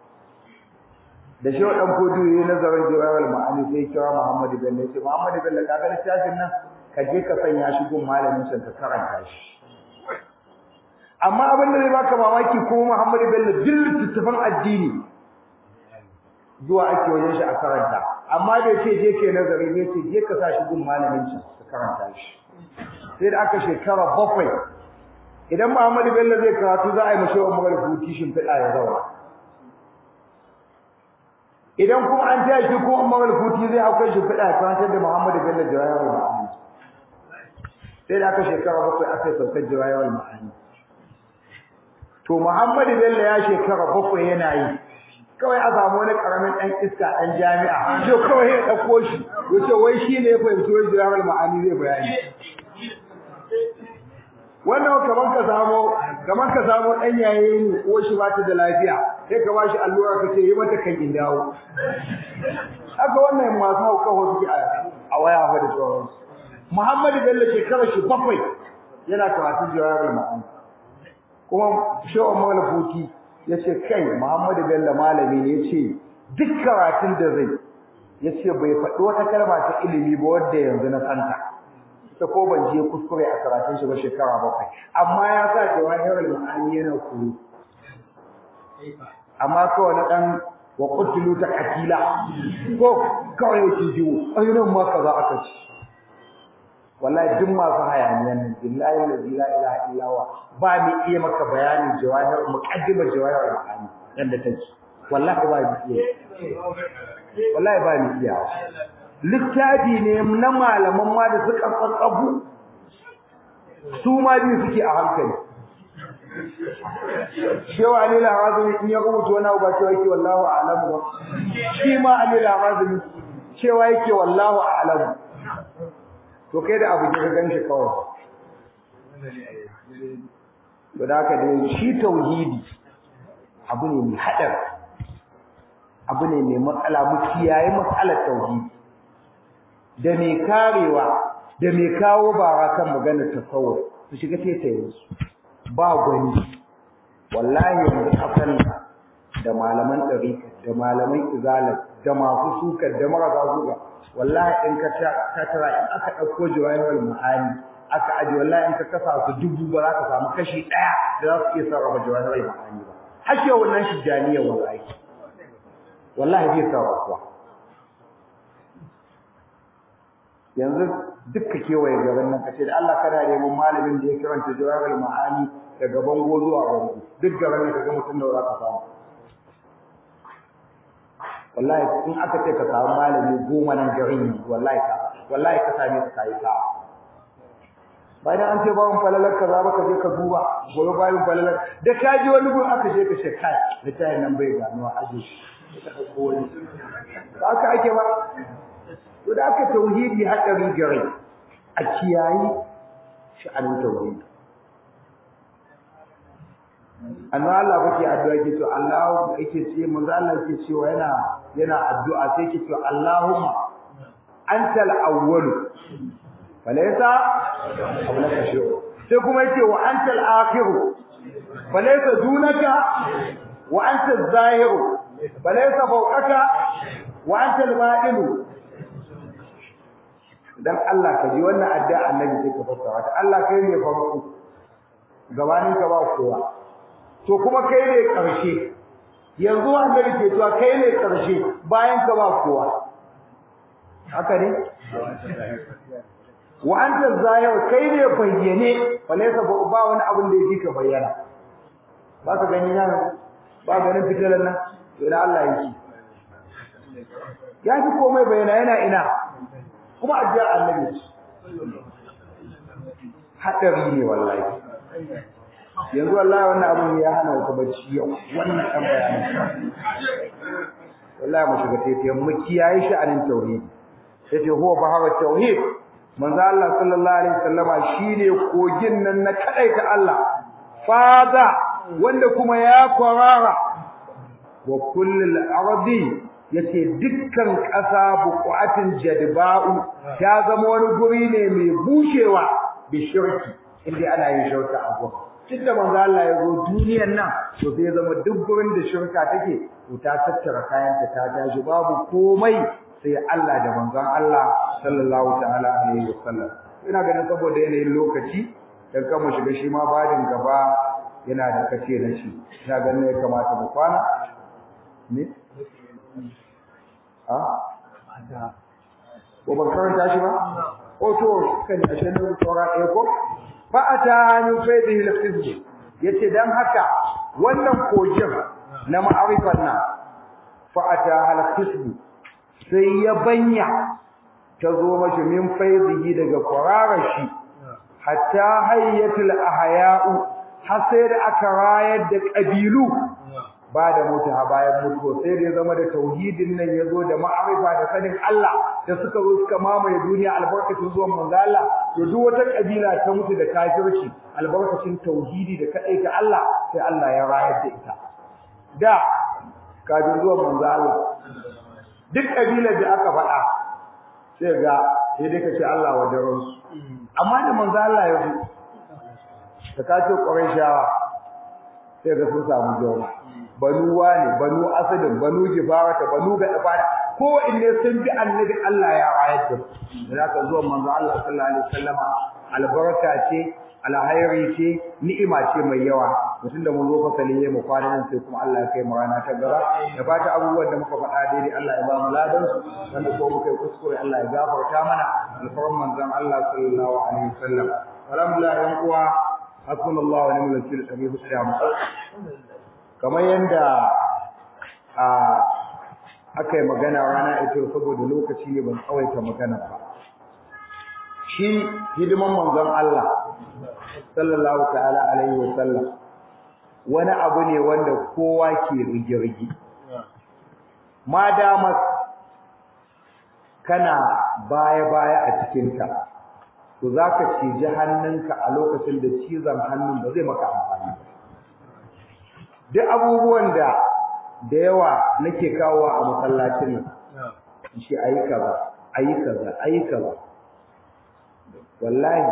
da shi wadan kodu yayi nazarin jawahirul ma'ani sai kira Muhammadu Bello sai Muhammadu Bello ka ga littafin nan ka je ka sanya shi gun malamin can ka karanta shi amma abin da zai baka mamaki ko Muhammadu Bello duk littattafan addini zuwa ake wajen shi a karanta amma da ce je ke nazari ne ce je ka sa shi gun malamin can ka karanta shi sai da aka shekara bakwai idan Muhammadu Bello zai karatu za a yi mashi wa magar hutu shin fida ya zauna idan kuma an taya shi ko magar hutu zai hauka shi fida ya karantar da Muhammadu Bello jawayar ma'ani sai da aka shekara bakwai aka yi saukar jawayar ma'ani to Muhammadu Bello ya shekara bakwai yana yi kawai a samu wani karamin dan iska dan jami'a to kawai ya dauko shi yace wai shi ne ya fahimci wai jawahar ma'ani zai bayani wannan kaman ka samu kaman ka samu dan yaye ne ko shi ba ta da lafiya sai ka bashi allura ka ce yi mata kan in dawo haka wannan masu hauka wasu ke a waya fa da sauran Muhammadu Bello shekara shi bakwai yana karatun jawahar ma'ani kuma shawar malafuti ya ce kai Muhammadu Bello malami ne ya ce duk karatun da zai ya ce bai faɗi wata kalma ta ilimi ba wadda yanzu na santa ta ko ban je kuskure a karatun shi ba shekara bakwai amma ya sa jawahirul ma'ani yana koyo amma kawai na dan wa qutilu ta katila ko kawai yake jiwo ayyunan ma kaza aka ci wallahi duk masu hayaniyan nan billahi la ilaha illa huwa ba ni iya maka bayanin jawahir muqaddimar jawahir ma'ani yanda take wallahi ba ni iya wallahi ba ni iya littafi ne na malaman ma da suka tsatsabu su ma biyu suke a hankali shewa ali al-hazimi in ya rubuta wani abu ba cewa yake wallahu a'lamu ba shi ma ali al-hazimi cewa yake wallahu a'lamu to kai da abu ka ganshi kawai to da haka dai shi tauhidi abu ne mai hadar abu ne mai matsala mu kiyaye matsalar tauhidi da mai karewa da mai kawo bara kan maganar tasawuf su shiga taitaye su ba gwani wallahi yanzu kafan da malaman ɗarika da malaman izala da masu suka da marasa suka wallahi in ka ka tara in aka ɗauko jawahirul ma'ani aka aje wallahi in ka kasa su dubu ba za ka samu kashi ɗaya da za su iya sarrafa jawahirul ma'ani ba hashe wannan tijjaniya wallahi wallahi bai sarrafa yanzu dukka kewaye gaban nan kace da Allah kana neman malamin da ya karanta jawabul ma'ani daga bango zuwa bango duk gaban nan kaga mutum da za ka samu wallahi in aka ce ka samu malami goma nan garin wallahi ka wallahi ka same ka kai ka bayan an ce bawon falalar ka za ka je ka duba gobe bayan falalar da ka ji wani gun aka je ka ce kai littafin nan bai ganuwa aje shi ka dauko wani haka ake ba to da aka tauhidi haɗari gare a kiyayi sha'anin tauhidi annabi Allah kake addu'a yake to Allah yake ce manzo Allah yake cewa yana yana addu'a sai yake cewa Allahumma antal awwal falaysa qablaka shay'un sai kuma yake wa antal akhir falaysa dunaka wa antal zahir falaysa fawqaka wa antal ba'in dan Allah ka ji wannan addu'a annabi sai ka fassara ta Allah kai ne farko gabanin ka ba kowa to kuma kai ne karshe yanzu annabi ke cewa kai ne karshe bayan ka ba kowa haka ne wa anta zahir kai ne bayyane walaysa ba wani abin da yake ka bayyana ba ka gani nan ba ganin fitalan nan to ina Allah yake ya fi komai bayyana yana ina kuma addu'a annabi hadari ne wallahi yanzu wallahi wannan abun ya hana wata bacci yau wannan kan bayanin wallahi mu shiga tafiyan mu kiyaye shi anin tauhid yace huwa bahara tauhid manzo Allah sallallahu alaihi wasallama shine kogin nan na kadaita Allah fada wanda kuma ya kwarara wa kullul ardi yace dukkan ƙasa buƙatin jadba'u ta zama wani guri ne mai bushewa bi shirki inda ana yin shirka a gurin tunda manzo Allah ya zo duniyar nan to sai zama duk gurin da shirka take to ta tattara kayanta ta tashi babu komai sai Allah da manzon Allah sallallahu ta'ala alaihi wasallam ina ganin saboda yanayin lokaci dan kan mu shiga shi ma badin gaba yana da kace na shi ina ganin ya kamata mu kwana ne a ko ban karanta shi ba o to kan a shan da tsora ɗaya ko fa ata min faydihi al-khizb yace dan haka wannan kogin na ma'arifan nan fa ata al-khizb sai ya banya ta zo mashi min faydihi daga kwararar shi hatta hayyatul ahya'u har sai da aka rayar da kabilu ba da mutu ha bayan mutuwa sai da ya zama da tauhidin nan ya zo da ma'arifa da sanin Allah da suka zo suka mamaye duniya albarkacin zuwan manzo Allah to duk wata kabila ta mutu da kafirci albarkacin tauhidi da kadai ta Allah sai Allah ya rayar da ita da kafin zuwan manzo Allah duk kabilar da aka faɗa sai ga sai dai ka ce Allah wa daren su amma da manzo Allah ya zo ta kace Qurayshawa sai ga sun samu jawa banu wane banu asadin banu jifarata banu gadafara ko inne sun bi annabi Allah ya rayar da su zaka zuwa manzo Allah sallallahu alaihi wasallama albarka ce alhairi ce ni'ima ce mai yawa mutum da mun zo fasali ne mu kwana nan sai kuma Allah ya kai mu rana ta gaba da fata abubuwan da muka faɗa daidai Allah ya ba mu ladan su wanda ko muka yi kuskure Allah ya gafarta mana alfarin manzon Allah sallallahu alaihi wasallam alhamdulillah yan uwa hasbunallahu wa ni'mal wakeel abi hussein kamar yanda a aka yi magana rana ita saboda lokaci ne ban tsawaita magana ba shi hidiman manzon Allah sallallahu ta'ala alaihi wa sallam wani abu ne wanda kowa ke rige-rige ma dama kana baya-baya a cikinta to za ka ciji hannunka a lokacin da cizon hannun ba zai maka amfani ba duk abubuwan da da yawa nake kawo a masallacin nan shi ayi kaza ayi kaza ayi kaza wallahi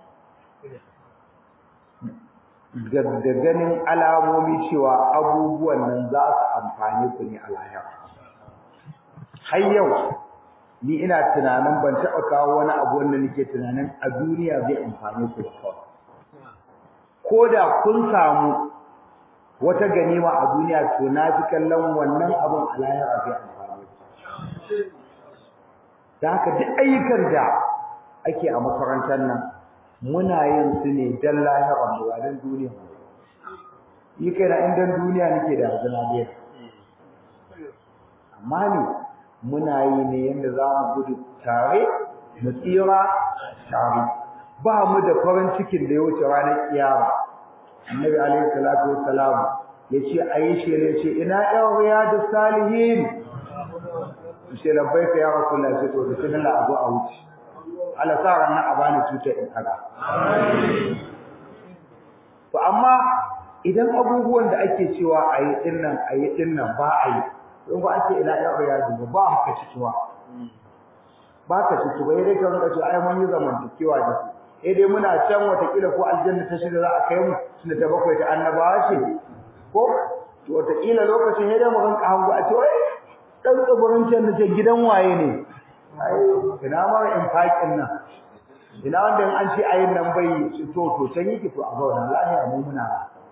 da ganin alamomi cewa abubuwan nan za su amfane ku ne a lahira har yau ni ina tunanin ban taɓa kawo wani abu wanda nake tunanin a duniya zai amfane ku da kawai ko da kun samu wata ganima a duniya to na fi kallon wannan abun a lahira zai amfane ku da haka duk ayyukan da ake a makarantar nan muna yin su ne dan lahira mu ba dan duniya ni kai na in dan duniya nake da hazina dai amma ne muna yi ne yanda za mu gudu tare mu tsira tare ba mu da farin cikin da ya wuce ranar kiyama annabi alaihi salatu wassalam yace ayi shi ne ce ina yan riyadu salihin sai labbaika ya rasulullahi sai to bismillah abu a wuce Allah sa ranar a bani cutar in kaga to amma idan abubuwan da ake cewa a yi dinnan a yi dinnan ba a yi in ba ake ina ya ya duba ba haka cikuwa ba ka ciki ba dai ka rinka cewa ai mun yi zamantakewa da su eh dai muna can watakila ko aljanna ta shida za a kai mu tunda ta bakwai ta annabawa ce ko to watakila lokacin sai dai mu rinka hango a ce wai dan tsibirin can da gidan waye ne ai ina ma in fakin nan ina wanda an ce ayin nan bai to to can yake to a zauna lafiya mu muna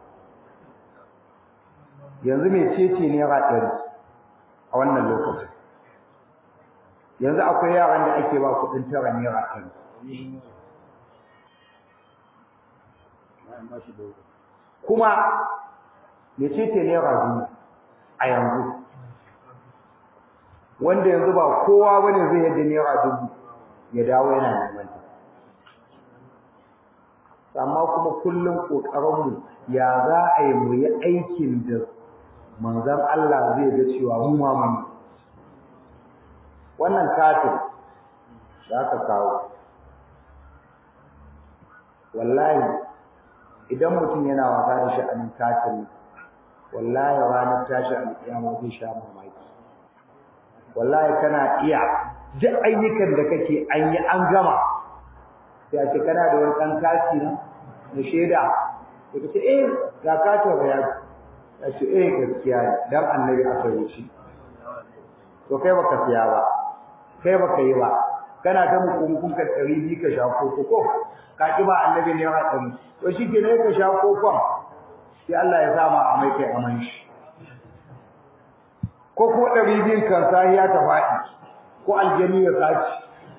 yanzu me cece ne ra ɗari a wannan lokacin yanzu akwai yaran da ake ba kuɗin tara naira ɗari kuma me cece naira biyu a yanzu wanda yanzu ba kowa bane zai yadda naira dubu ya dawo yana neman ta amma kuma kullum kokarinmu ya za a yi mu yi aikin da manzon Allah zai ga cewa mu ma mun wannan katin da aka kawo wallahi idan mutum yana wasa da sha'anin katin wallahi ranar tashi alƙiyama zai sha mamaki wallahi kana iya duk ayyukan da kake an yi an gama sai a ce kana da wani ɗan kati na na shaida sai ka ce eh ga katin bayani ya ce eh gaskiya ne dan annabi aka yi shi to kai baka siya ba kai baka yi ba kana ta mukunkun ka ɗari biyu ka sha koko ko ka ki ba annabi ne ya ɗari to shi ke ne ka sha kokon sai Allah ya sa ma a mai kai aman shi ko ko ɗari biyun kan sahiya ta faɗi ko aljani ya saci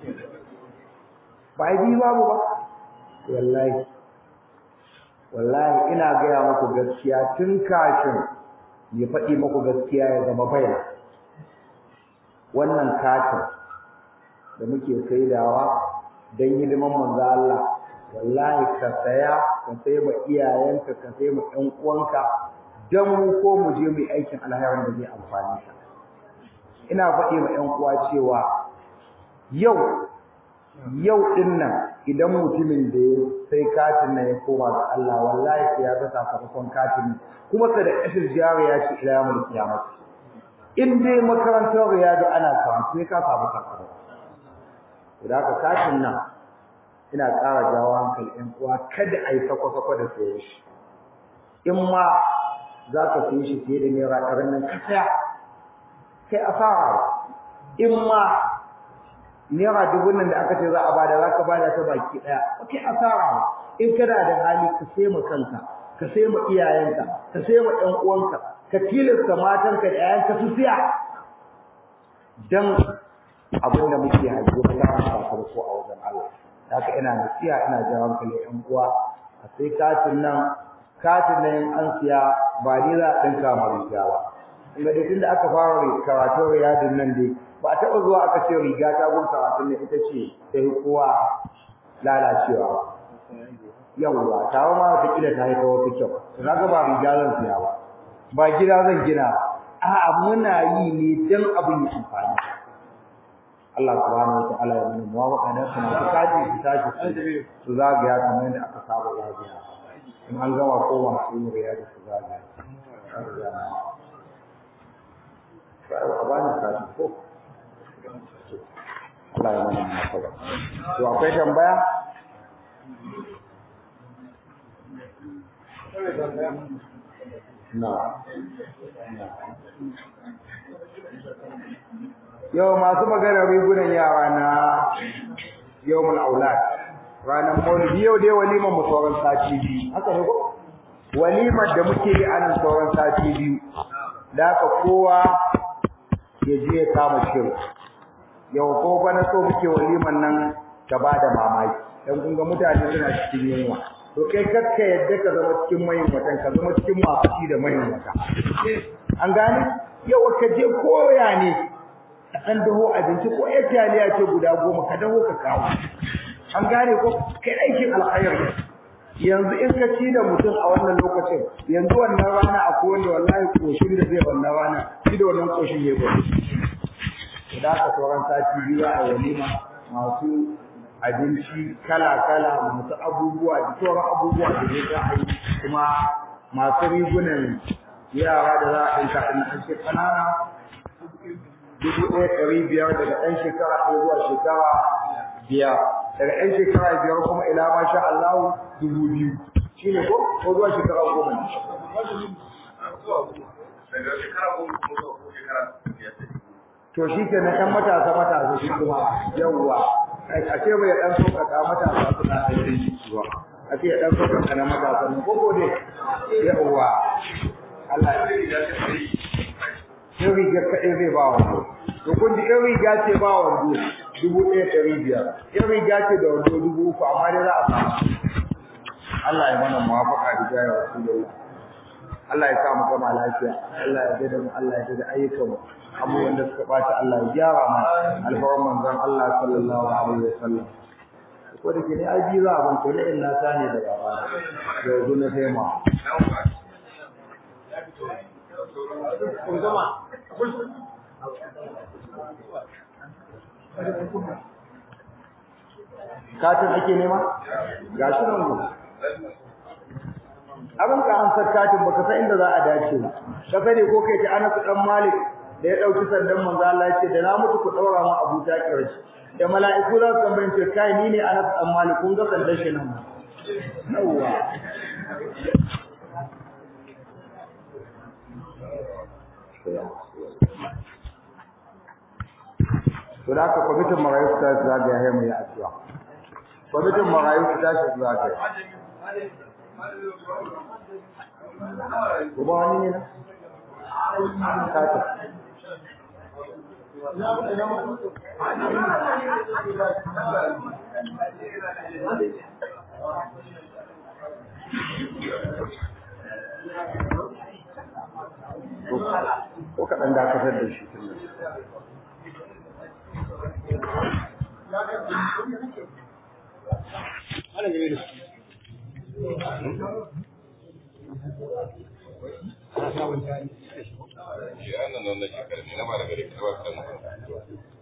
ba yi babu ba wallahi wallahi ina gaya muku gaskiya tun kafin ya faɗi muku gaskiya ya zama baina wannan katin da muke saidawa don hidiman manzo Allah wallahi ka saya ka sai ma iyayenka ka sai ma ɗan uwanka dan mu ko mu je mu aikin alherin da zai amfani ka ina faɗi ma ɗan uwa cewa yau yau din nan idan mutumin da ya sai katin nan ya koma ga Allah wallahi sai ya ga sakamakon katin kuma sa da kashin jariya ce ila yawmul qiyamah in dai makarantar riyadu ana karatu sai ka samu sakamako da haka katin nan ina ƙara jawo hankali ɗan uwa kada a yi sako-sako da saye shi in ma za ka saye shi fiye da naira ɗarin nan ka saya kai asara in ma naira dubu nan da aka ce za a bada za ka bada ta baki ɗaya kai asara in kana da hali ka sai ma kanka ka sai ma iyayenka ka sai ma ɗan uwanka ka tilasta matanka da ƴaƴanka su siya dan abin da muke hajjo ka samu sakamako a wajen Allah haka ina nasiha ina jawo hankali ƴan uwa a sai katin nan katin nan an siya ba ni za a ɗinka ma riga ba inda dai tunda aka fara karatun riyadin nan dai ba a taɓa zuwa aka ce riga ta gun karatun nan ita ce ta yi kowa lalacewa yawwa tawa ma wata kila ta haifa wata kyau to kaga ba riga zan siya ba ba gida zan gina a'a muna yi ne dan abin ya amfani Allah subhanahu wa ta'ala ya mana muwafaqa da kuma su kaji su tashi su zagaya kamar yadda aka saba zagaya in an gama kowa su yi riya da su zagaya a bani kaji ko Allah ya mana muwafaqa to akwai tambaya na yau masu magana rigunan yara na yawmul aulad ranar maulidi yau dai walimar mu sauran sati biyu haka ne ko walimar da muke yi anan sauran sati biyu da haka kowa ya je ya kama shirin yau ko bana so muke walimar nan ta bada mamaki dan kun ga mutane suna cikin yunwa to kai kakka yadda ka zama cikin mayin watan ka zama cikin masu ci da mayin wata an gane yau ka je koya ne ka dan daho abinci ko ya taliya ce guda goma ka daho ka kawo an gane ko kai aikin alkhairi yanzu in ka ci da mutum a wannan lokacin yanzu wannan rana akwai wanda wallahi koshin da zai wannan rana shi da wannan koshin ya gudu idan ka sauran sati biyu a walima masu abinci kala-kala masu abubuwa da sauran abubuwa da zai za a yi kuma masu rigunan yara da za a ɗinka ɗin ɗan shekara dubu ɗaya ɗari biyar daga ɗan shekara ɗaya zuwa shekara biyar daga ɗan shekara biyar kuma ila ma sha Allahu dubu biyu shi ne ko ko zuwa shekara goma ne. To shi ke na ɗan matasa matasa shi kuma yawwa a ce bai ɗan sauƙaƙa matasa suna ɗan zuwa a ce ɗan sauƙaƙa na matasa ne ko ko dai yawwa Allah ya in rigar kaɗai zai ba wando to kun ji in riga ce ba wando dubu ɗaya ɗari biyar in riga ce da wando dubu uku amma dai za a samu Allah ya mana muwafaqa da jaya rasulullah Allah ya sa mu gama lafiya Allah ya dade mu Allah ya dade ayyukan mu abubuwan da suka ɓaci Allah ya gyara mu alfawan manzon Allah sallallahu alaihi wasallam ko da ke ne ai biyu za a ban to ne in na sani da baba da yanzu na sai ma katin ake nema ga shi nan go abin ka an katin baka san inda za a dace ba ka sani ko kai ta Anas dan Malik da ya dauki sandan manzo Allah ya ce da na mutu ku daura mu Abu Takir da mala'iku za su tambaye ce kai ni ne Anas dan Malik kun ga sandan shi nan yawwa to da aka kwamitin marayu ta zagaya ya mai addu'a kwamitin marayu ta shi zagaya kuma wani ne na kata ko kaɗan dakatar da shi tun Ya nan nan nake karni na ba da gari ka ba ka